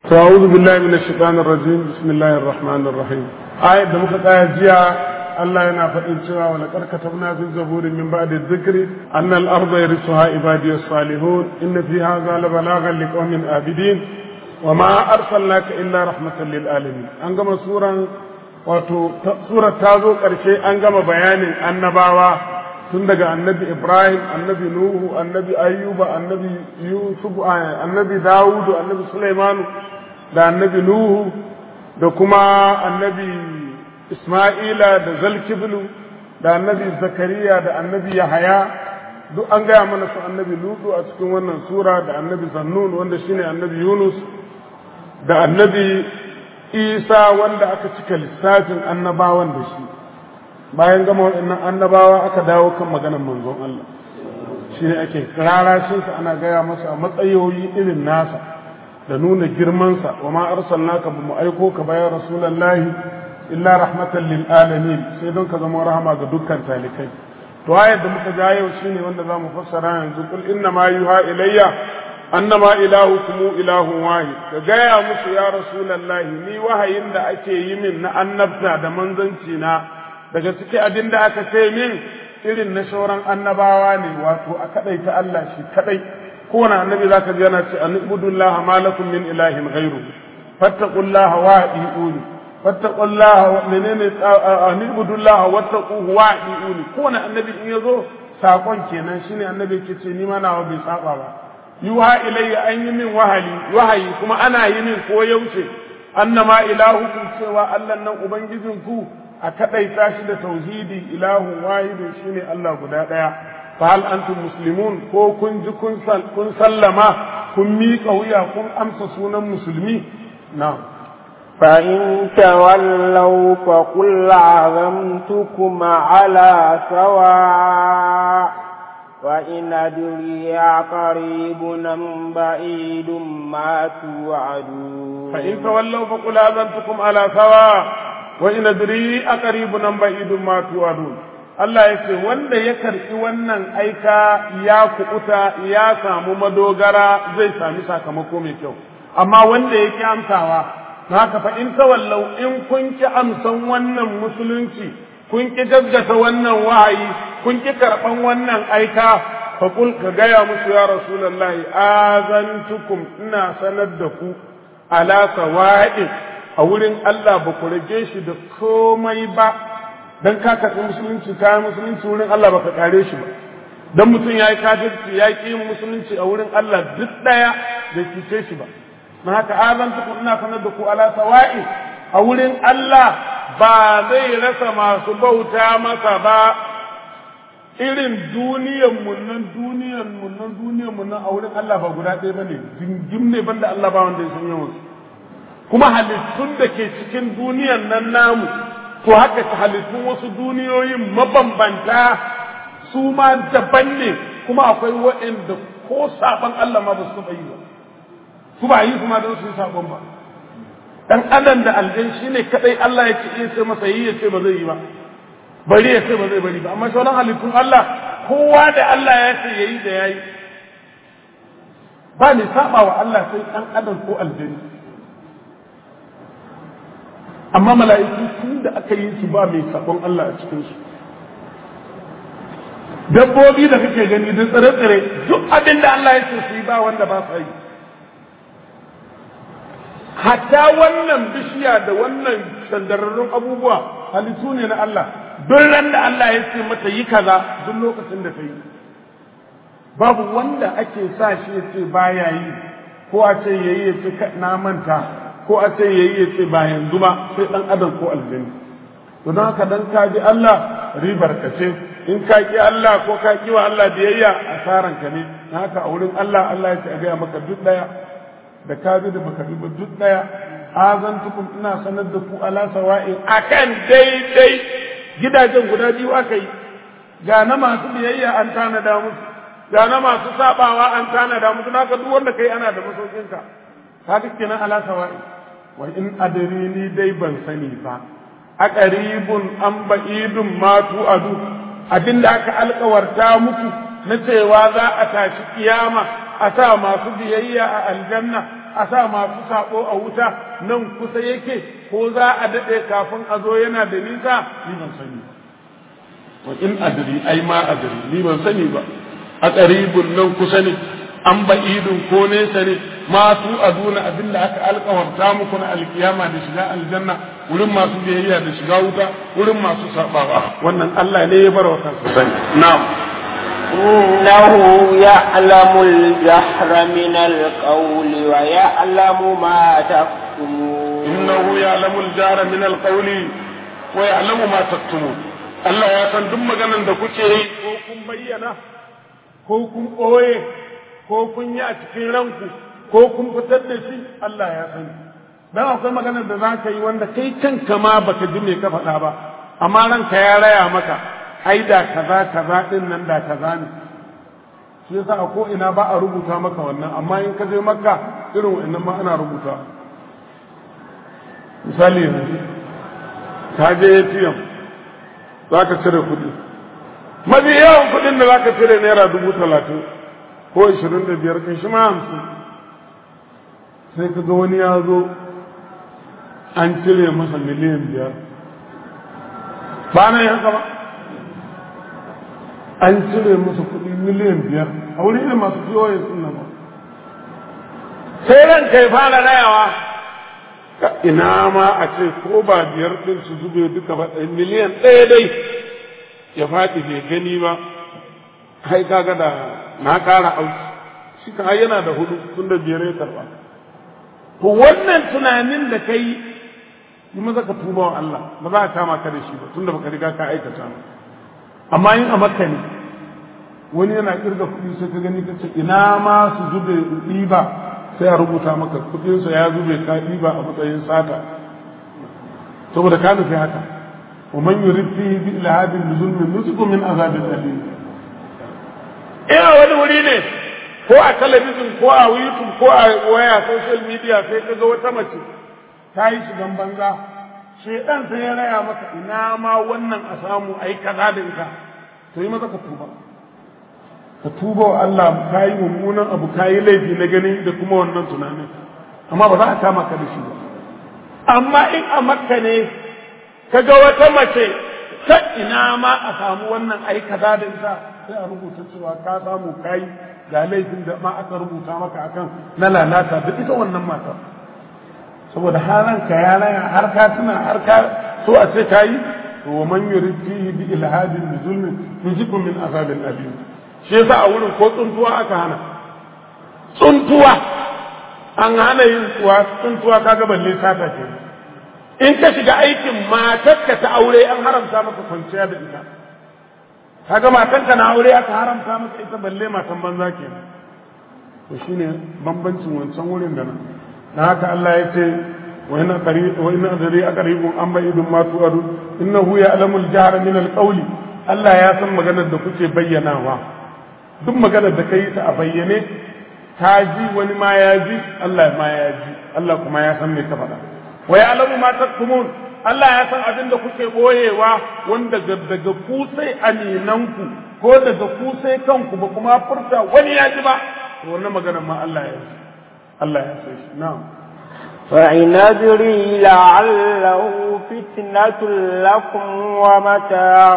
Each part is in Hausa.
أعوذ بالله من الشيطان الرجيم بسم الله الرحمن الرحيم آية da muka tsaya jiya Allah yana faɗin cewa wa laqad katabna fi zaburi min ba'di dhikri anna al-arda yarithuha ibadiy as-salihun inna fi hadha la balaghan liqaumin abidin wa ma arsalnaka illa rahmatan lil alamin an gama suran wato surar ta zo ƙarshe an gama bayanin annabawa tun daga annabi Ibrahim annabi Nuhu annabi Ayyuba annabi Yusuf annabi Dawudu annabi Sulaimanu da annabi Nuhu da kuma annabi Isma'ila da Zalkiflu da annabi Zakariya da annabi Yahaya duk an gaya mana su annabi Lutu a cikin wannan sura da annabi Zannun wanda shine annabi Yunus da annabi Isa wanda aka cika lissafin annabawan da shi bayan gama waɗannan annabawa aka dawo kan maganar manzon Allah shi ne ake rarashinsa ana gaya masa a matsayoyi irin nasa da nuna girmansa wa ma arsalnaka ba mu aiko ka bayan rasulullahi illa rahmatan lil alamin sai don ka zama rahama ga dukkan talikai to ayar da muka ja yau shine wanda zamu fassara yanzu kul inna ma yuha ilayya annama ilahukum ilahun wahid ka gaya musu ya rasulullahi ni wahayin da ake yi min na annabta da manzanci na daga ciki abin da aka ce min irin na sauran annabawa ne wato a kadai ta Allah shi kadai kowane annabi zaka ji yana ce an ibudullah ma lakum min ilahin ghairu fattaqullaha wa atiuni fattaqullaha menene an ibudullah wattaquhu wa atiuni kowane annabi in yazo sakon kenan shine annabi yake ce ni ma nawa bai saba ba yuha ilayya an yi min wahayi wahayi kuma ana yi min ko yaushe annama ilahukum cewa Allah nan ubangijinku a kaɗaita shi da tauhidi ilahun wahidu shine Allah guda ɗaya fa hal antum muslimun ko kun ji kun sallama kun miƙa wuya kun amsa sunan musulmi na فإن تولوا فقل عظمتكم على سواء وإن أدري قريب أم بعيد ما توعدون فإن تولوا فقل أذنتكم على سواء wa ina diri a qaribun am ba'idun ma tu'adun Allah ya ce wanda ya karɓi wannan aika ya kuɓuta ya samu madogara zai sami sakamako mai kyau amma wanda ya ki amsawa haka fa in tawallau in kun ki amsan wannan musulunci kun ki gaggata wannan wahayi kun ki karɓan wannan aika fa kul ka gaya musu ya rasulullahi azantukum ina sanar da ku ala sawa'in a wurin Allah ba ku rage shi da komai ba dan ka karɓi musulunci ka musulunci wurin Allah ba ka kare shi ba dan mutum ya yi kafirci ya ƙi musulunci a wurin Allah duk ɗaya da kice shi ba na haka azantu ku ina sanar da ku ala sawa'i a wurin Allah ba zai rasa masu bauta masa ba irin duniyan mun nan duniyan mun nan duniyan mun nan a wurin Allah ba guda ɗaya bane jingim ne banda Allah ba wanda ya san yawan su kuma halittun da ke cikin duniyan nan namu to haka halittun wasu duniyoyin mabambanta su ma daban ne kuma akwai waɗanda ko saban Allah ma ba su taɓa yi ba su ba yi kuma don su yi sabon ba dan adam da aljan shi ne kadai Allah ya ce iya sai masa yi ya ce ba zai yi ba bari ya ce ba zai bari ba amma sauran halittun Allah kowa da Allah ya ce yayi da yayi ba ne saba wa Allah sai dan adam ko aljani amma mala'iku tun da aka yi su ba mai sabon Allah a cikinsu dabbobi da kake gani da tsire-tsire duk abin da Allah ya ce su yi ba wanda ba sa yi hatta wannan bishiya da wannan sandararrun abubuwa halittu ne na Allah duk ran da Allah ya ce mata yi kaza duk lokacin da ta yi babu wanda ake sa shi ya ce baya yi ko a ce yayi ya ce na manta ko a ce yayi ya ce ba yanzu ba sai dan adam ko aljanni to don haka dan ka bi Allah ribar ka ce in ka ki Allah ko ka ki wa Allah biyayya asaran ka ne haka a wurin Allah Allah ya ce a gaya maka duk daya da ka bi da baka bi ba duk daya azantukum ina sanar da ku ala sawa'in akan daidai gidajen guda biyu aka yi ga na masu biyayya an tanada musu ga na masu sabawa an tanada musu naka duk wanda kai ana da masaukinka ka kenan ala sawa'in wa in adrini dai ban sani ba a ƙaribun an ba'idun matu adu abinda aka alkawarta muku na cewa za a tashi kiyama a sa masu biyayya a aljanna a sa masu sabo a wuta nan kusa yake ko za a daɗe kafin a zo yana da nisa ni ban sani wa in adri ai ma adri ni ban sani ba a qaribun nan kusa ne an ba'idun ko nesa ne ma tu aduna abinda aka alkawarta muku na alkiyama da shiga aljanna wurin masu biyayya da shiga wuta wurin masu sabawa wannan Allah ne ya bar wa kansa sani na'am إنه يعلم الجهر من القول ويعلم ما تكتمون إنه يعلم الجهر من القول ويعلم ما تكتمون Allah ya san duk maganan da kuke yi ko kun bayyana ko kun ɓoye ko kun yi a cikin ranku ko kun fitar da shi Allah ya sani dan akwai maganar da za ka yi wanda kai kanka ma baka ji me ka faɗa ba amma ranka ya raya maka ai da kaza kaza din nan da kaza ne shi yasa a ko ina ba a rubuta maka wannan amma in ka je makka irin wannan ma ana rubuta misali yanzu ka je ATM za ka cire kuɗi mafi yawan kuɗin da za ka cire naira dubu talatin ko ishirin da biyar kai shi ma hamsin sai ka ga wani ya zo an cire masa miliyan biyar ba na yi haka ba an cire masa kuɗi miliyan biyar a wurin irin masu POS ɗin nan ba sai ran kai fara rayawa ina ma a ce ko ba biyar ɗin su zube duka ba ɗaya miliyan ɗaya dai ya faɗi bai gani ba kai kaga da na ƙara auki shi ka yana da hudu tun da biyar ya karɓa to wannan tunanin da kai yi maza ka tuba wa Allah ba za a kama ka da shi ba tun da baka riga ka aikata ba amma yin a makka ne wani yana kirga kuɗi sai ka gani ka ce ina ma su zube ɗiba sai a rubuta maka kuɗinsa ya zube ka ɗiba a matsayin sata saboda ka nufi haka wa man yurid fihi bi ilhadin bi zulmin nusiku min azabin alim ina wani wuri ne ko a talabijin ko a youtube ko a waya social media sai ka ga wata mace ta yi shigan banza shedan sai ya raya maka ina ma wannan a samu ai kaza da ita to yi maza ka tuba ka tuba wa Allah ka yi mummunan abu ka yi laifi na gani da kuma wannan tunanin amma ba za a kama ka da shi ba amma in a makka ne ka ga wata mace ta ina ma a samu wannan ai kaza da ita sai a rubuta cewa ka samu kai ga laifin da ma aka rubuta maka akan na lalata da ita wannan matar saboda haranka ya raya har ka tuna har ka so a ce kayi to wa man yurid fihi bi ilhadin bi zulmin yujibu min azabin alim shi yasa a wurin ko tsuntuwa aka hana tsuntuwa an hana yin tsuwa tsuntuwa kaga balle sata ke in ka shiga aikin matarka ta aure an haramta maka kwanciya da ita kaga matanka na aure aka haramta maka ita balle matan banza ke to shine bambancin wancan wurin da nan dan haka Allah ya ce wa inna qarib wa inna adri aqribun am ba'idun ma tu'adu innahu ya'lamu al-jahra min al-qawli Allah ya san maganar da kuke bayyanawa duk maganar da kai ta a bayyane ta ji wani ma ya ji Allah ma ya ji Allah kuma ya san me ka faɗa wa ya'lamu ma taktumun Allah ya san abin da kuke boyewa wanda daga ku sai aminanku ko daga ku sai kanku ba kuma furta wani ya ji ba to wannan maganar ma Allah ya ji Allah ya san shi na'am فإن أدري لعله فتنة لكم ومتاع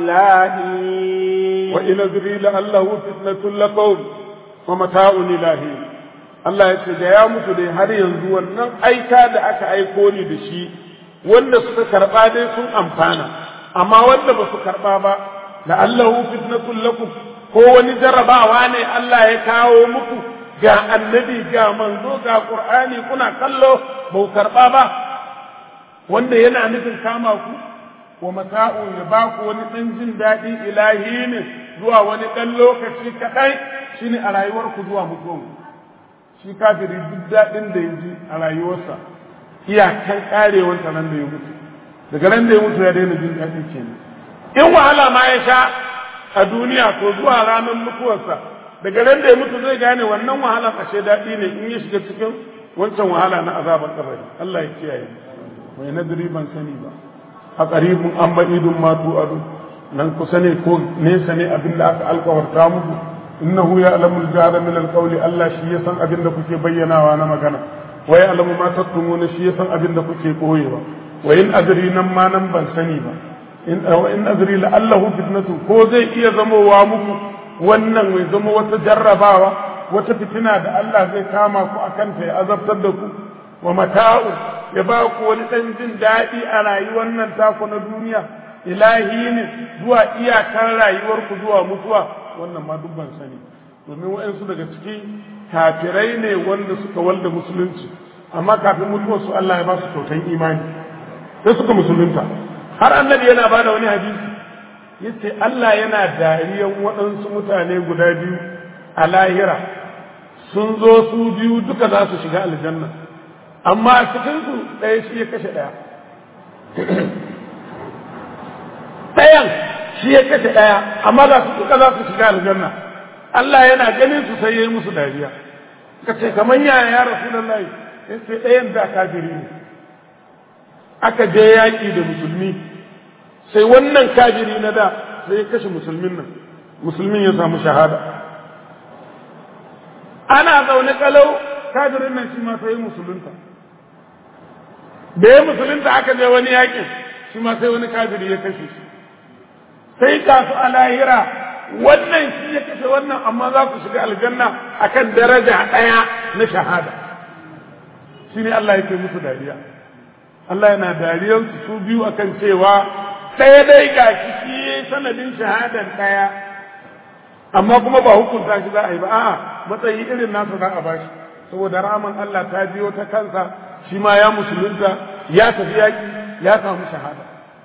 إلهي وإن أدري لعله فتنة لكم ومتاع إلهي Allah ya ce da ya mutu dai har yanzu wannan aika da aka aiko ni da shi wanda suka karɓa dai sun amfana amma wanda ba su karɓa ba da Allahu fitnatul lakum ko wani jarrabawa ne Allah ya kawo muku ga annabi ga manzo ga qur'ani kuna kallo ba ku karɓa ba wanda yana nufin kama ku wa mata'u ya ba ku wani ɗan jin daɗi ilahi ne zuwa wani ɗan lokaci kaɗai shine a rayuwarku zuwa mutuwanku shi kafiri duk daɗin da ya ji a rayuwarsa iyakan ƙarewarsa nan da ya mutu daga nan da ya mutu ya daina jin daɗi kenan in wahala ma ya sha a duniya to zuwa ranar mutuwarsa daga nan da ya mutu zai gane wannan wahalar ashe daɗi ne in ya shiga cikin wancan wahala na azabar kabari Allah ya kiyaye mai nadiri ban sani ba a qaribun an ba'idun ma tu'adu nan kusa ne ko nesa ne abin da aka alkawarta muku innahu ya'lamu al-jahra min al-qawli Allah shi ya san abin da kuke bayyanawa na magana wa ya'lamu ma taktumuna shi ya san abin da kuke koyewa wa in adri nan ma nan ban sani ba in wa in adri la'allahu fitnatu ko zai iya zamowa muku wannan mai zama wata jarrabawa wata fitina da Allah zai kama ku akan ta ya azabtar da ku wa mata'u ya ba ku wani dan jin daɗi a rayuwar nan taku na duniya ilahi ne zuwa iyakar rayuwarku zuwa mutuwa wannan ma duk ban sani domin waɗansu daga ciki kafirai ne wanda suka walda musulunci amma kafin mutuwar su Allah ya ba su kyautan imani sai suka musulunta har annabi yana ba da wani hadisi yace Allah yana dariyan waɗansu mutane guda biyu a lahira sun zo su biyu duka za su shiga aljanna amma a cikinsu ɗaya shi ya kashe ɗaya ɗayan shi ya kashe ɗaya amma za su duka za su shiga aljanna Allah yana ganin su sai ya yi musu dariya ka ce kamar yaya ya rasu da layi ya ce ɗayan da kafiri ne aka je yaƙi da musulmi sai wannan kafiri na da sai ya kashe musulmin nan musulmin ya samu shahada ana zaune kalau kafirin nan shi ma sai musulunta da ya musulunta aka je wani yaƙin shi ma sai wani kafiri ya kashe shi sai ga su a lahira wannan shi ya kashe wannan amma za ku shiga aljanna akan daraja ɗaya na shahada shi ne Allah yake musu dariya Allah yana dariyar su su biyu akan cewa ɗaya dai ga shi shi sanadin shahadan ɗaya amma kuma ba hukunta shi za a yi ba a'a matsayi irin nasa za a bashi saboda raman Allah ta biyo ta kansa shi ma ya musulunta ya tafi yaƙi ya samu shahada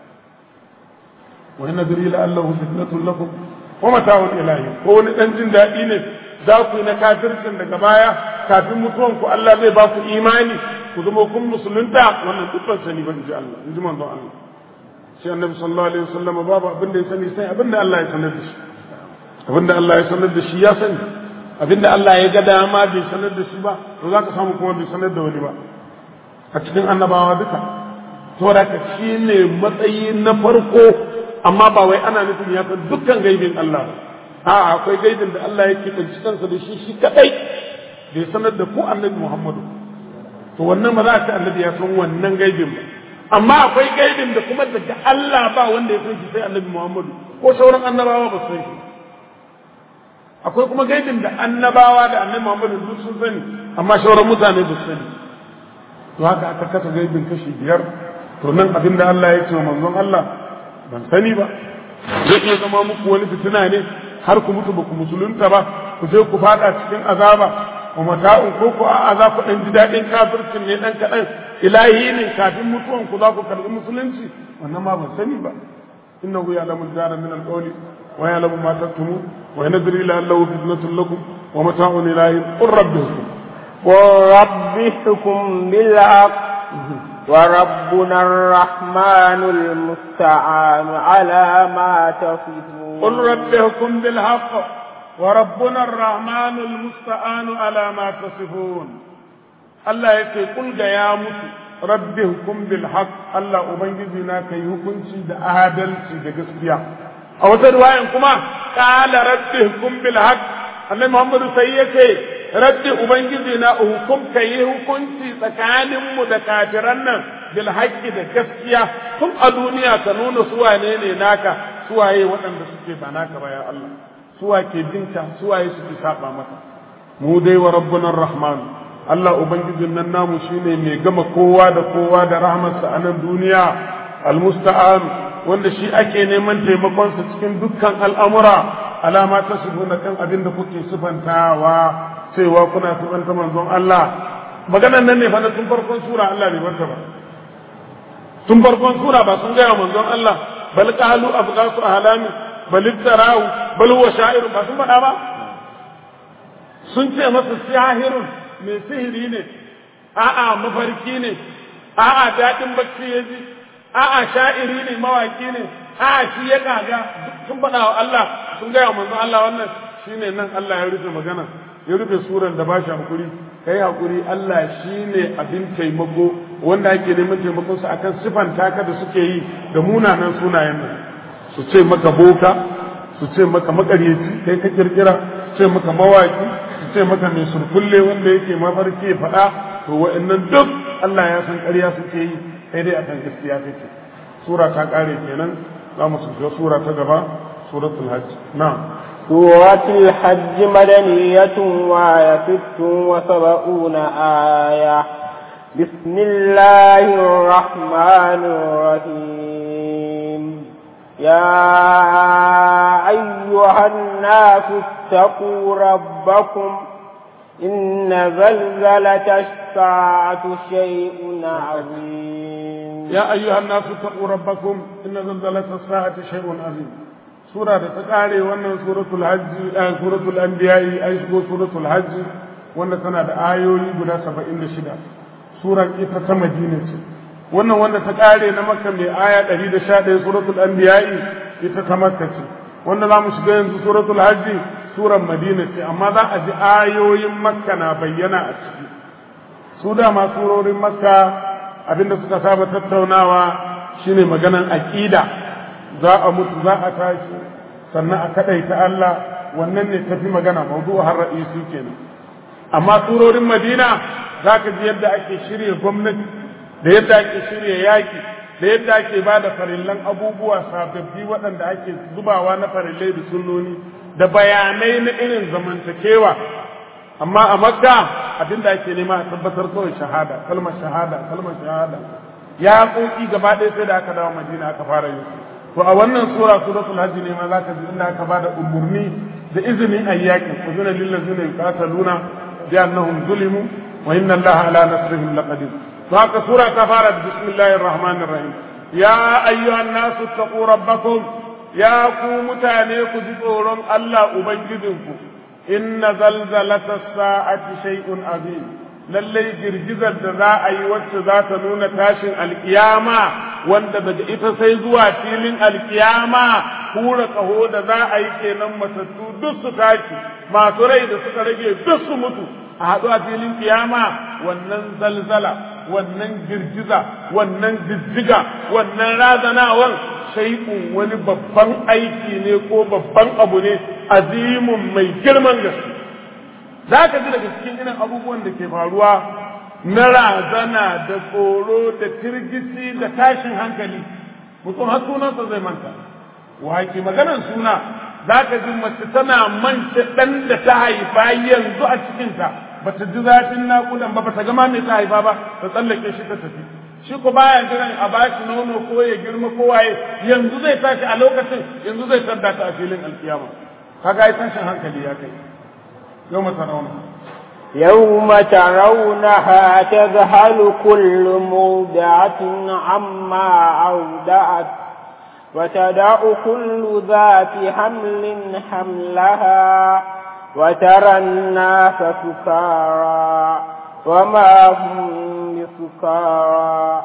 wa inna diri la'allahu fitnatun lakum wa mata'un ilahi ko wani dan jin daɗi ne za ku yi na kafircin daga baya kafin mutuwan ku Allah zai ba ku imani ku zama kun musulunta wannan dukkan sani ban ji Allah in ji manzon Allah shi annabi sallallahu alaihi wasallam babu abin da ya sani sai abin da Allah ya sanar da shi abin da Allah ya sanar da shi ya sani abin da Allah ya ga dama bai sanar da shi ba to za ka samu kuma bai sanar da wani ba a cikin annabawa duka saboda ka shi ne matsayi na farko amma ba wai ana nufin ya san dukkan gaibin Allah ba a akwai gaibin da Allah yake kanci kansa da shi shi kadai bai sanar da ku annabi Muhammadu to wannan ba za a ce annabi ya san wannan gaibin ba amma akwai gaibin da kuma daga Allah ba wanda ya san shi sai annabi Muhammadu ko sauran annabawa ba su san shi akwai kuma gaibin da annabawa da annabi Muhammadu duk sun sani amma sauran mutane ba su sani to haka aka kasa gaibin kashi biyar to nan abin da Allah ya ce wa manzon Allah ban sani ba zai iya zama muku wani fitina ne har ku mutu ba ku musulunta ba ku je ku fada cikin azaba wa mata'un ko ku a za ku dan ji daɗin kafircin ne dan kaɗan ilahi ne kafin mutuwan ku za ku karɓi musulunci wannan ma ban sani ba innahu ya'lamu al-jara min al-qawli wa ya'lamu ma taktumun wa yanadri la'allahu fitnatun lakum wa mata'un ilahi qur rabbikum وربكم بالحق وربنا الرحمن المستعان على ما تصفون قل ربكم بالحق وربنا الرحمن المستعان على ما تصفون الله يكي قل يا mutu ربكم بالحق الله ubangijina kai hukunci da adalci da gaskiya a wata riwayan kuma qala rabbikum bil haqq annabi Muhammadu sai yake raddi ubangiji na hukum ka yi hukunci tsakaninmu da kafiran nan bil haqqi da gaskiya tun a duniya ka nuna su wane ne naka suwaye waɗanda suke ba naka ba ya Allah suwa ke binka suwaye suke saba maka mu dai wa rabbuna rahman Allah ubangijin nan namu shine mai gama kowa da kowa da rahmarsa a nan duniya almusta'an wanda shi ake neman taimakonsa cikin dukkan al'amura alama ta na kan abin da kuke sifantawa cewa kuna sifanta manzon Allah maganan nan ne fa tun farkon sura Allah bai barta ba tun farkon sura ba sun gaya manzon Allah bal qalu abghasu ahlami bal iftarahu bal huwa sha'ir ba sun faɗa ba sun ce masa sahirun mai sihiri ne a'a mafarki ne a'a daɗin bacci ya ji a'a sha'iri ne mawaki ne a'a shi ya kaga sun faɗa wa Allah sun gaya manzon Allah wannan shine nan Allah ya rufe magana ya rufe suran da ba shi hakuri kai hakuri Allah shine abin taimako wanda ake neman taimakon su akan sifan taka da suke yi da munanan sunayen nan su ce maka boka su ce maka makaryaci kai ka kirkira ce maka mawaki su ce maka mai surkulle wanda yake mafarki ya faɗa to wa'annan duk Allah ya san ƙarya suke yi sai dai akan gaskiya take sura ta ƙare kenan za mu shiga sura ta gaba suratul hajj na'am سورة الحج مدنية وآية ست وسبعون آية بسم الله الرحمن الرحيم يا أيها الناس اتقوا ربكم إن زلزلة الساعة شيء عظيم يا أيها الناس اتقوا ربكم إن زلزلة الساعة شيء عظيم سورة تقالي وأن سورة الحج آه سورة الأنبياء أي سورة الحج وأن سنة آيوي بلا سبعين شدة سورة إتا مدينة wannan wanda ta kare na makka mai aya 111 suratul anbiya'i ita ta makka ce wanda za mu shiga yanzu suratul hajji suran madina ce amma za a ji ayoyin makka na bayyana a ciki su dama surorin makka abinda suka saba tattaunawa shine maganan aqida za a mutu za a tashi sannan a kadaita Allah wannan ne tafi magana mawdu'u har ra'isi kenan amma surorin madina zaka ji yadda ake shirye gwamnati da yadda ake shirya yaki da yadda ake ba da farillan abubuwa sababbi waɗanda ake zubawa na farillai da sunnoni da bayanai na irin zamantakewa amma a makka abinda ake nema a tabbatar kawai shahada kalmar shahada kalmar shahada ya koki gaba ɗaya sai da aka dawo madina aka fara yin to a wannan sura suratul hajj ne ma zaka ji inda aka bada umurni da izinin ayyakin uzuna lil ladzina yuqataluna bi annahum zulimu wa inna allaha ala nasrihim laqadir فهذا سورة كفارة بسم الله الرحمن الرحيم يا أيها الناس اتقوا ربكم يا قوم تانيك جدورم الله أبنجدكم إن زلزلة الساعة شيء عظيم lallai girgizar da za a yi wacce za ta nuna tashin alkiyama wanda daga ita sai zuwa filin alkiyama hura kaho da za a yi kenan matattu duk su tashi masu rai da suka rage duk su mutu a haɗu a filin kiyama wannan zalzala wannan girgiza wannan jijjiga wannan razanawan shai'un wani babban aiki ne ko babban abu ne azimun mai girman gaske za ka ji daga cikin irin abubuwan da ke faruwa na razana da tsoro da tirgici da tashin hankali mutum har sunansa zai manta wake maganar suna za ka ji mace tana mance ɗan da ta haifa yanzu a cikinta ba ta ji zafin naƙudan ba ba ta gama mai ta haifa ba ta tsallake shi ta tafi shi ko baya jiran a bashi nono ko ya girma ko waye yanzu zai tashi a lokacin yanzu zai tadda ta a filin alkiyama kaga ai tashin hankali ya kai يوم ترونها يوم ترونها تذهل كل موضعة عما أودعت وتدع كل ذات حمل حملها وترى الناس سكارى وما هم بسكارى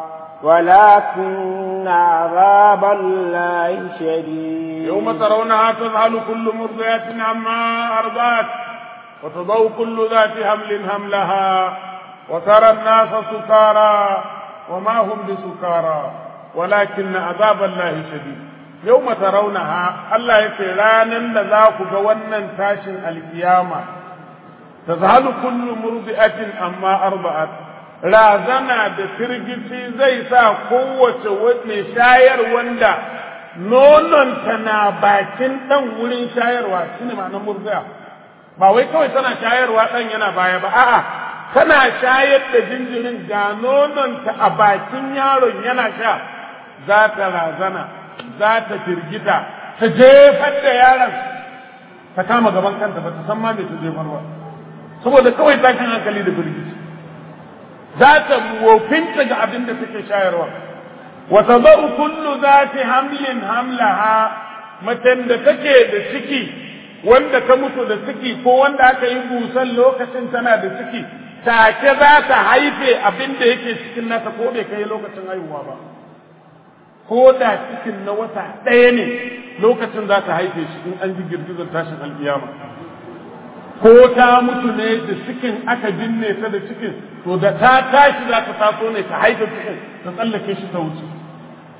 ولكن عذاب الله شديد يوم ترونها تذهل كل مرضية عما أرضعت وتضع كل ذات حمل حملها وترى الناس سكارى وما هم بسكارى ولكن عذاب الله شديد يوم ترونها الله يتران ذاك جوانا تاشن القيامة تذهل كل مرضئة أما أرضعت razana da firgici zai sa kowace mai shayar wanda nononta na bakin ɗan wurin shayarwa shine ma'anar murziya ba wai kawai tana shayarwa ɗan yana baya ba a'a tana shayar da jinjirin ga nononta a bakin yaron yana sha za ta razana za ta firgita ta jefar da yaron ta kama gaban kanta ba ta san ma me ta jefar ba saboda kawai tashin hankali da firgici za ta wofinta ga abin da take shayarwa wa tadau kullu zati hamlin hamlaha macen da take da ciki wanda ta mutu da ciki ko wanda aka yi busan lokacin tana da ciki take za ta haife abin da yake cikin nata ko bai kai lokacin haihuwa ba ko da cikin na wata ɗaya ne lokacin za ta haife shi in an ji girgizar tashin alkiyama ko ta mutu ne da cikin aka binne ta da cikin to da ta tashi za ta taso ne ta haife cikin ta tsallake shi ta wuce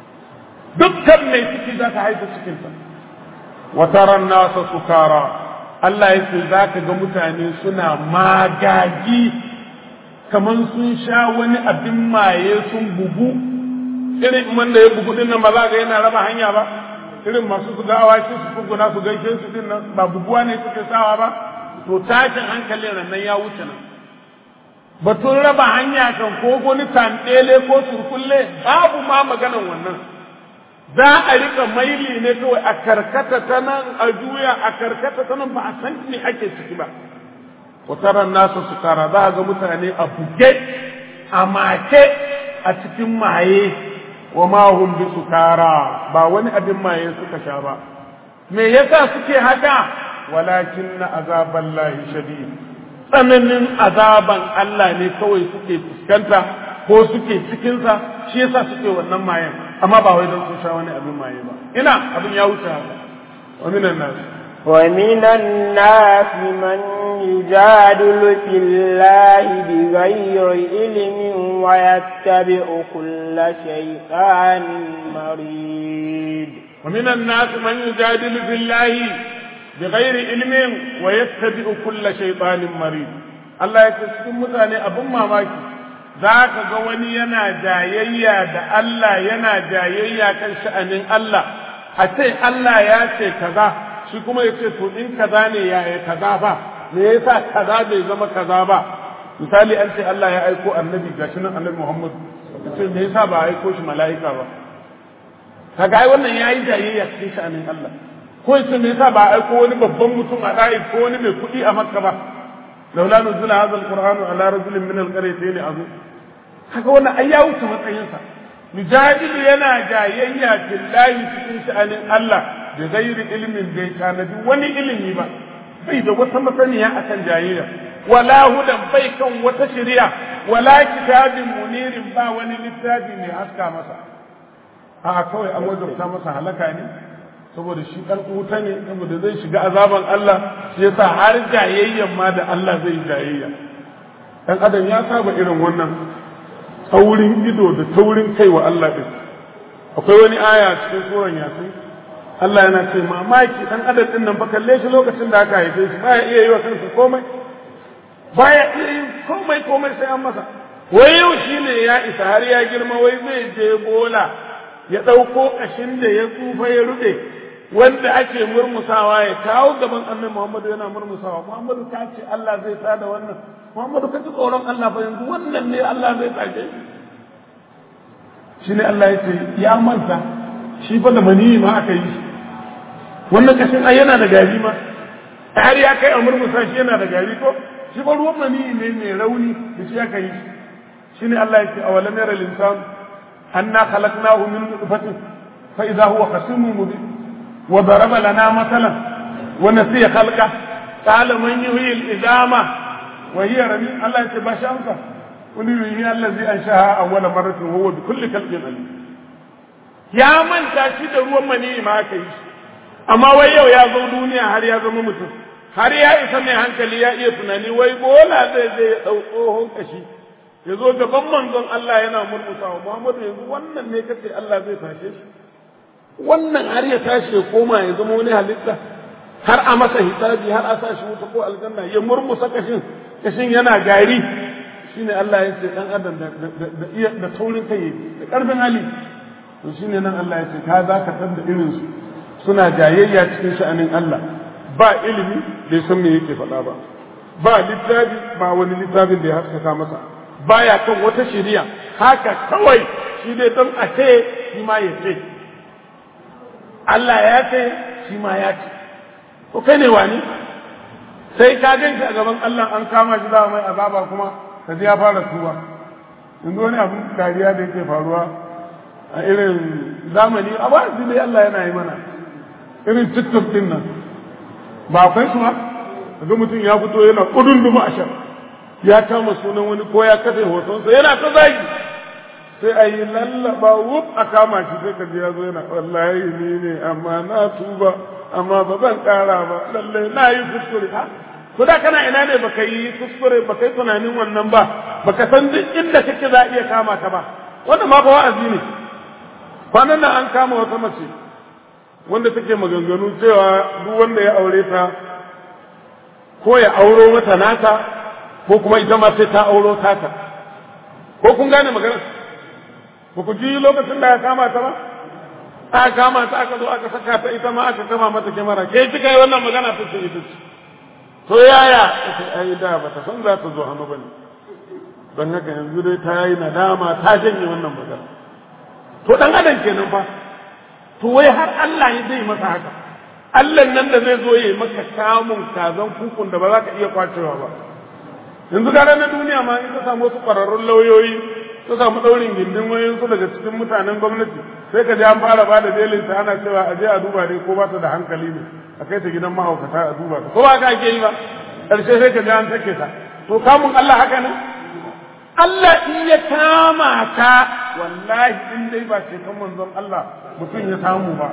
dukkan mai ciki za ta haife cikinta وترى الناس سكارى Allah ya ce za ka ga mutane suna magagi kamar sun sha wani abin maye sun bugu irin wanda ya bugu din nan ba za ga yana raba hanya ba irin masu su ga awaki su kuguna su gaishe su din nan ba buguwa ne suke sawa ba to tashin hankalin nan ya wuce nan batun raba hanya kan ko wani tandele ko surkulle babu ma maganan wannan za a rika maili ne kawai a karkata ta nan a juya a karkata ta nan ba a san me ake ciki ba wataran nasu su kara za ga mutane a buge a make a cikin maye wa ma hum bi sukara ba wani abin maye suka sha ba me yasa suke haka walakin na azaban lahi shadid tsananin azaban Allah ne kawai suke fuskanta ko suke cikinsa shi yasa suke wannan mayen amma ba wai don sun sha wani abin maye ba ina abin ya wuce haka wa minan nas ومن الناس من يجادل في الله بغير علم ويتبع كل شيطان مريد ومن الناس من يجادل في الله بغير علم ويتبع كل شيطان مريد Allah ya ce cikin mutane abin mamaki za ka ga wani yana jayayya da Allah yana jayayya kan sha'anin Allah a ce Allah ya ce kaza shi kuma ya ce to in kaza ne ya yi kaza ba me yasa kaza bai zama kaza ba misali an ce Allah ya aiko annabi gashi nan annabi Muhammad ya ce me yasa ba aiko shi mala'ika ba kaga ai wannan yayi jayayya cikin sha'anin Allah ko yace me yasa ba aiko wani babban mutum a dai ko wani mai kuɗi a Makka ba laula nuzila hadha alqur'anu ala rajulin min alqaryatayn azim kaga wannan ai ya wuce matsayinsa mujadilu yana jayayya billahi cikin sha'anin Allah da gairi ilimin bai tanadi wani ilimi ba bai da wata masaniya akan jayayya wala hudan bai kan wata shari'a wala kitabin munirin ba wani littafi mai haska masa a kawai an wajabta masa halaka ne saboda shi dan wuta ne saboda zai shiga azaban Allah shi yasa har jayayyan ma da Allah zai jayayya dan adam ya saba irin wannan taurin ido da taurin kai wa Allah din akwai wani aya cikin suran yasin Allah yana ce mamaki dan adam din nan fa kalle shi lokacin da aka haife shi baya iya yi wa kansa komai baya iya yin komai komai sai an masa wai yau shine ya isa har ya girma wai zai je bola ya ɗauko ƙashin da ya tsufa ya ruɗe wanda ake murmusawa ya kawo gaban annabi Muhammadu yana murmusawa Muhammadu ta ce Allah zai tada wannan Muhammadu ka ji tsoron Allah fa yanzu wannan ne Allah zai tsage shi ne Allah ya ce ya manta shi fa da maniyi ma aka yi wannan kashin ai yana da gari ma har ya kai a murmusa shi yana da gari ko shi fa ruwan maniyi ne mai rauni da shi aka yi shi ne Allah ya ce awalam yara linsan anna khalaqnahu min nutfatin fa idha huwa khasimun mubin wa daraba lana masalan wa nasiya khalqa qala man yuhyi al-idama wa hiya ramim Allah ya ce ba shi amsa wani yuhyi allazi anshaha awwala marratin huwa bi kulli khalqin alim ya manta shi da ruwan maniyi ma aka yi amma wai yau ya zo duniya har ya zama mutum har ya isa mai hankali ya iya tunani wai bola zai zai ya ɗau tsohon kashi ya zo gaban manzon Allah yana murmusawa Muhammadu yanzu wannan ne kace Allah zai tashe shi wannan har ya tashi ya koma ya zama wani halitta har a masa hisabi har a sa shi wuta ko aljanna ya murmusa kashin kashin yana gari shine Allah ya ce dan adam da iya da taurin kai da karfin hali to shine nan Allah ya ce ka za ka tada irin su suna jayayya cikin sha'anin Allah ba ilimi bai san me yake faɗa ba ba littafi ba wani littafin da ya haskaka masa baya kan wata shari'a haka kawai shi dai don a ce shi ma ya ce Allah ya ce shi ma ya ce ko kai ne wani sai ka gan shi a gaban Allah an kama shi da mai azaba kuma ka ji ya fara tuba yanzu wani abin dariya da yake faruwa a irin zamani a ba dai Allah yana yi mana irin tiktok din nan ba akwai su ba ga mutum ya fito yana kudin dumu a shan ya kama sunan wani ko ya kafe hotonsa yana ta zagi sai a yi lallaba wuf a kama shi sai ka ji ya zo yana wallahi ni ne amma na tuba amma ba zan kara ba lallai na yi kuskure ha ko da kana ina ne baka yi kuskure baka yi tunanin wannan ba baka san duk inda kake za a iya kama ka ba wannan ma ba wa'azi ne kwanan nan an kama wata mace wanda take maganganu cewa duk wanda ya aure ta ko ya auro mata nata ko kuma ita ma sai ta auro tata ko kun gane maganar ba ku ji lokacin da ya kama ta ba aka kama ta aka zo aka saka ta ita ma aka kama mata kyamara ke kika yi wannan magana ta ce ita ce to yaya ita ai da ba ta san za ta zo hannu ba ne don haka yanzu dai ta yi nadama ta janye wannan magana to dan adam kenan fa to wai har Allah ya zai masa haka Allah nan da zai zo ya maka kamun kazan kukun da ba za ka iya kwacewa ba yanzu gara na duniya ma in ka samu wasu ƙwararrun lauyoyi ka samu ɗaurin gindin wayoyinsu daga cikin mutanen gwamnati sai ka je an fara ba da belin ta ana cewa a je a duba dai ko ba ta da hankali ne a kai ta gidan mahaukata a duba ta ko ba ka ake yi ba ƙarshe sai ka je an sake ta to kamun Allah haka ne Allah in ya kama ka wallahi in dai ba ce kan manzon Allah mutum ya samu ba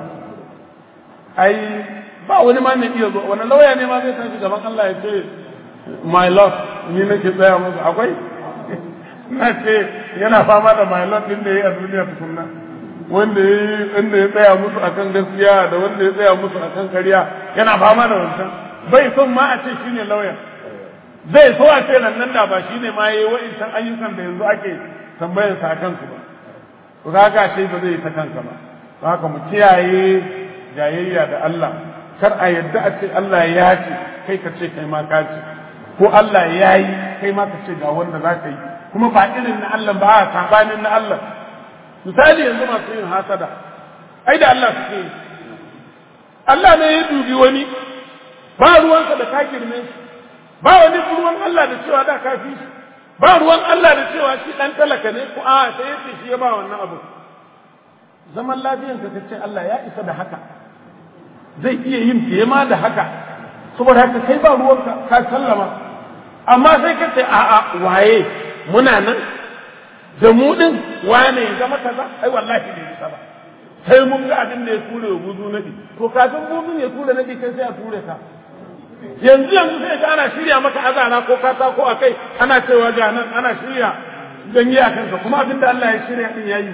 ai ba wani ma mai iya zo wani lauya ne ma zai tashi gaban Allah ya ce my lord ni nake tsaya musu akwai na ce yana fama da my lord din da ya yi a duniya tukunna wanda ya yi wanda ya tsaya musu akan gaskiya da wanda ya tsaya musu akan ƙarya yana fama da wancan bai son ma a ce shine lauya zai so a ce nan da ba shine ma yayi wa'incan ayyukan da yanzu ake tambayar sa akan su ba to kaga ce ba zai yi ta kanka ba haka mu kiyaye jayayya da Allah kar a yadda a ce Allah ya ce kai ka ce kai ma ka ce ko Allah ya yi kai ma ka ce ga wanda za ka yi kuma ba irin na Allah ba a sabanin na Allah misali yanzu masu yin hasada ai da Allah suke yi Allah ne ya dubi wani ba ruwansa da ka girme shi ba wani ruwan Allah da cewa da ka fi shi ba ruwan Allah da cewa shi dan talaka ne ko a sai yace shi ya ba wannan abu zaman lafiyan ka ce Allah ya isa da haka zai iya yin fiye ma da haka saboda haka kai ba ruwanka ka sallama amma sai ka ce a'a waye muna nan da mu din wane ya zama kaza ai wallahi bai isa ba sai mun ga abin da ya ture wa buzu nadi to kafin buzun ya ture nadi kai sai a ture ka yanzu yanzu sai ka ana shirya maka azana ko kata ko akai ana cewa ga nan ana shirya ganye a kanka kuma abin da Allah ya shirya din yayi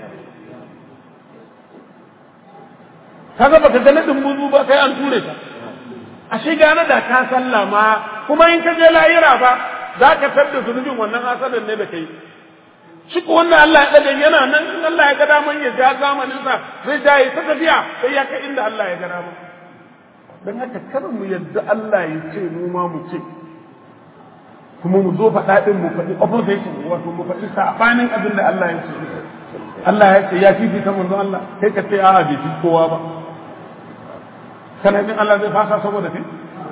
kaga baka ga nadin buzu ba kai an ture ka ashe gane da ka sallama kuma in ka je lahira ba za ka tabda zunubin wannan asadan ne da kai shi ko wannan Allah ya dade yana nan in Allah ya ga daman ya ja zamanin sa zai jaye ta tafiya sai ya kai inda Allah ya ga dama dan haka kar mu yadda Allah ya ce mu ma mu ce kuma mu zo faɗa din mu faɗi opposition wato mu faɗi sabanin abin da Allah ya ce Allah ya ce ya fifita manzon Allah kai ka ce a'a bai fi kowa ba kana jin Allah zai fasa saboda kai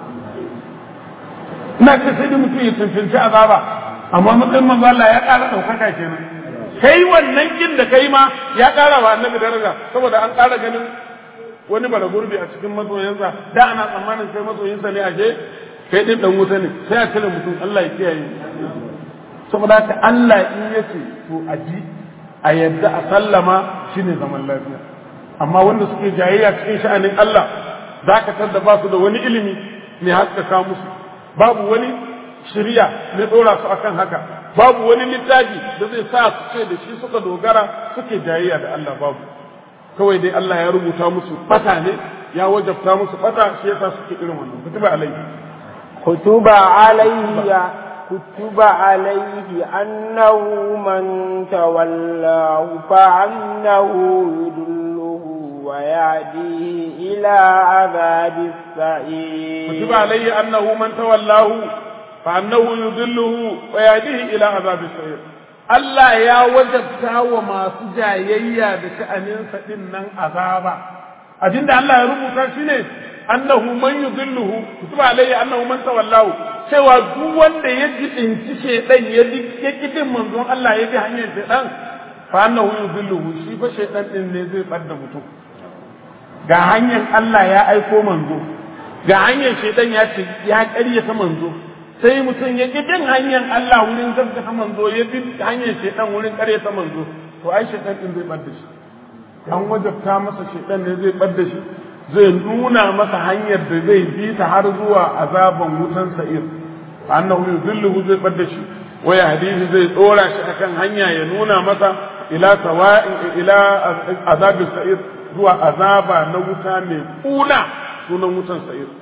ina ce sai da mutum ya cancanci azaba amma matsayin manzo Allah ya ƙara ɗaukaka kenan kai wannan kin da kai ma ya ƙara wa annabi daraja saboda an ƙara ganin wani bara gurbi a cikin masoyansa da ana tsammanin kai masoyinsa ne ashe kai din dan wuta ne sai a cire mutum Allah ya kiyaye saboda haka Allah in yace to a ji a yadda a sallama shine zaman lafiya amma wanda suke jayayya cikin sha'anin Allah za ka tar da ba su da wani ilimi mai haskaka musu babu wani shirya mai ɗora su akan haka babu wani littafi da zai sa su ce da shi suka dogara suke jayayya da Allah babu kawai dai Allah ya rubuta musu fata ne ya wajabta musu fata shi yasa suke irin wannan kutuba alaihi kutuba alaihi كتب عليه أنه من تولاه فأنه يدله ويهديه إلى عذاب السعير كتب عليه أنه من تولاه فأنه يضله ويهديه إلى عذاب السعير Allah ya wajabta wa masu jayayya da sha'aninsa ɗin nan azaba. Abinda Allah ya rubuta shi ne, annahu man yudilluhu kutuba alayhi annahu man tawallahu cewa duk wanda ya jibinci shedan ya ya kifin manzon Allah ya bi hanyar shedan fa annahu yudilluhu shi fa shedan din ne zai bar da mutum ga hanyar Allah ya aiko manzo ga hanyar shedan ya ce ya ƙaryata manzo sai mutum ya ki bin hanyar Allah wurin gaskata manzo ya bi hanyar shedan wurin ƙaryata manzo to ai shedan din zai bar da shi an wajabta masa shedan ne zai bar da shi zai nuna masa hanyar da zai bi ta har zuwa azaban wutan sa'ir annahu yuzilluhu zai bar da shi wa yahdihi zai dora shi akan hanya ya nuna masa ila sawa'in ila azabin sa'ir zuwa azaba na wuta mai kuna sunan wutan sa'ir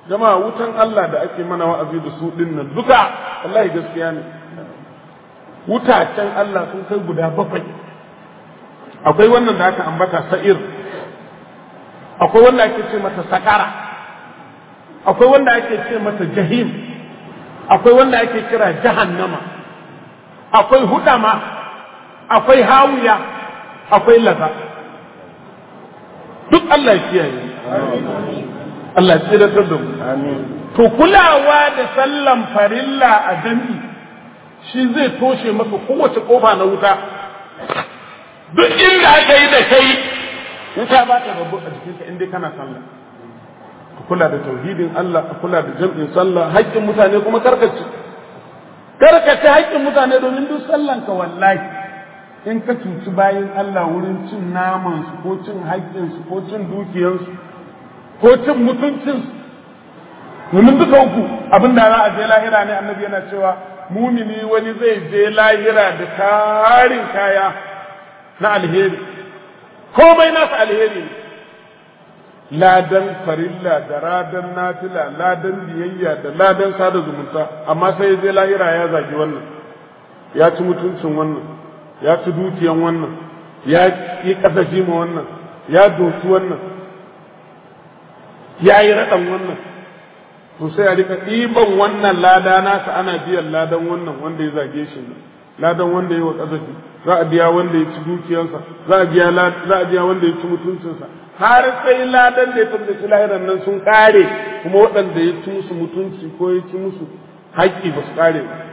jama'a wutan Allah da ake mana wa'azi da su din nan duka wallahi gaskiya ne wutacen Allah sun kai guda bakwai akwai wannan da aka ambata sa'ir akwai wanda ake ce mata sakara akwai wanda ake ce mata jahim akwai wanda ake kira jahannama akwai hudama akwai hawiya akwai laza duk Allah ya kiyaye Allah ya tsiratar da mu to kulawa da sallan farilla a jami'i shi zai toshe maka kowace kofa na wuta duk inda aka yi da kai wuta ba ta rabu a jikinka in dai kana sallah ka kula da tauhidin Allah ka kula da jam'in sallah haƙƙin mutane kuma karkace karkace haƙƙin mutane domin duk sallan ka wallahi in ka cuci bayan Allah wurin cin naman su ko cin haƙƙin su ko cin dukiyar su ko cin mutuncin su domin duka uku abin da za a je lahira ne annabi yana cewa mumini wani zai je lahira da tarin kaya na alheri komai nasa alheri ne ladan farilla da ladan nafila ladan biyayya da ladan sada zumunta amma sai ya je lahira ya zagi wannan ya ci mutuncin wannan ya ci dukiyan wannan ya yi kasafi ma wannan ya doki wannan ya yi raɗan wannan to sai a rika ɗiban wannan lada nasa ana biyan ladan wannan wanda ya zage shi ladan wanda ya wa kasafi za a biya wanda ya ci dukiyarsa za a biya za a biya wanda ya ci mutuncinsa har sai ladan da ya tabbaci lahiran nan sun kare kuma waɗanda ya ci musu mutunci ko ya ci musu haƙƙi ba su kare ba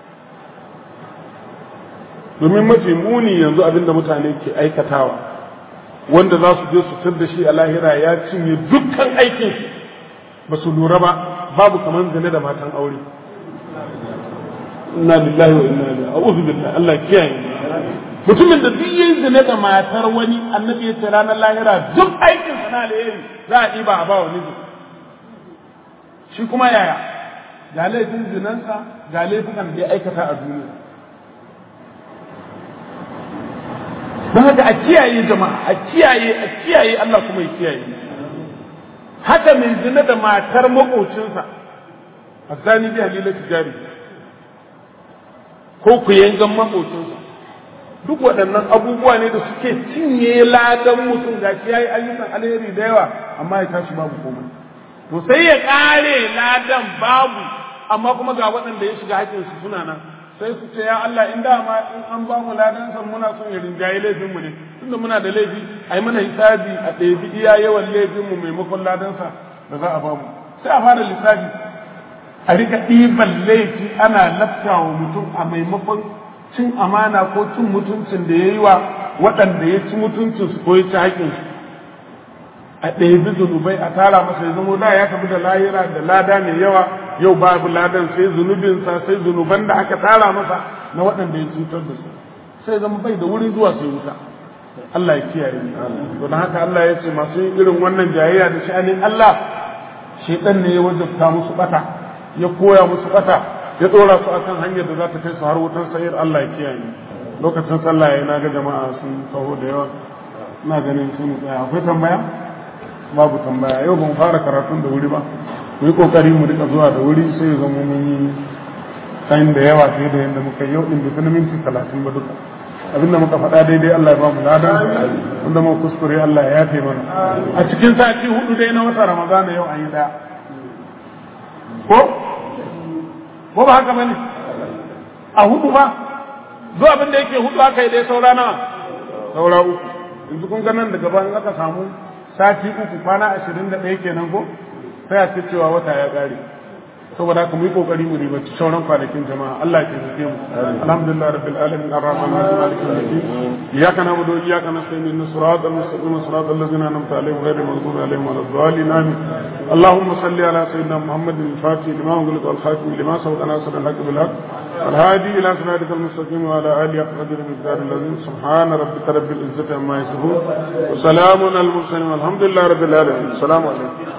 domin mafi muni yanzu abin da mutane ke aikatawa wanda za su je su tar da shi a lahira ya cinye dukkan aikin ba su lura ba babu kamar zane da matan aure inna lillahi wa inna ilaihi a'udhu billahi Allah kiyaye mutumin da duk yin zina da matar wani annabi ya ce ranar lahira duk aikin sa na alheri za a ɗiba a ba wa miji shi kuma yaya ga laifin zinansa ga laifukan da ya aikata a duniya don haka a kiyaye jama'a a kiyaye a kiyaye Allah kuma ya kiyaye haka mai zina da matar makocinsa a sani bi halila tijari ko ku yangan makocinsa duk waɗannan abubuwa ne da suke cinye ladan mutum ga shi ya yi ayyukan alheri da yawa amma ya tashi babu komai to sai ya ƙare ladan babu amma kuma ga waɗanda ya shiga haƙƙinsu suna nan sai su ce ya Allah in dama in an ba mu ladan san muna son ya rinjaye laifin mu ne tunda muna da laifi ai mana hisabi a ɗebi iya yawan laifin mu maimakon ladan sa da za a ba mu sai a fara lissafi a rika ɗiban laifi ana laftawa mutum a maimakon cin amana ko cin mutuncin da ya yi wa waɗanda ya ci mutuncinsu ko ya ci haƙƙinsu a ɗebi zunubai a tara masa ya zama da ya tafi da lahira da lada mai yawa yau babu ladan sai zunubinsa sai zunuban da aka tara masa na waɗanda ya cutar da su sai zama bai da wuri zuwa sai wuta Allah ya kiyaye to don haka Allah ya ce masu yin irin wannan jayayya da sha'anin Allah shedan ne ya wajabta musu bata ya koya musu bata ya dora su akan hanyar da za ta kai su har wutar sayar Allah ya kiyaye lokacin sallah ya na ga jama'a sun taho da yawa ina ganin sun tsaya akwai tambaya babu tambaya yau ban fara karatun da wuri ba mu yi kokari mu rika zuwa da wuri sai ya zama mun yi kayan da yawa fiye da yadda muka yau din bai minti talatin ba duka abin da muka faɗa daidai Allah ya ba mu ladan wanda mu kuskure Allah ya yafe mana a cikin sati hudu dai na wata ramadana yau an yi daya ko ko ba haka bane a hudu ba zuwa abin da yake hudu aka yi dai saura nawa saura uku yanzu kun ga nan daga bayan aka samu sati uku kwana ashirin da ɗaya kenan ko sai a ce cewa wata ya ƙare saboda haka mu yi kokari mu ribaci sauran kwanakin jama'a Allah ya taimake mu alhamdulillah rabbil alamin arrahman arrahim maliki yawmiddin iyyaka na'budu wa iyyaka nasta'in ihdinas siratal mustaqim siratal ladzina an'amta alaihim ghayril maghdubi alaihim waladdallin amin اللهم صل على سيدنا محمد الفاتح لما أغلق والخاتم لما سبق ناصر الحق بالحق والهادي إلى صراطك المستقيم وعلى آله قدر المقدار الذين سبحان ربك رب العزة عما يصفون وسلام على المرسلين والحمد لله رب العالمين السلام عليكم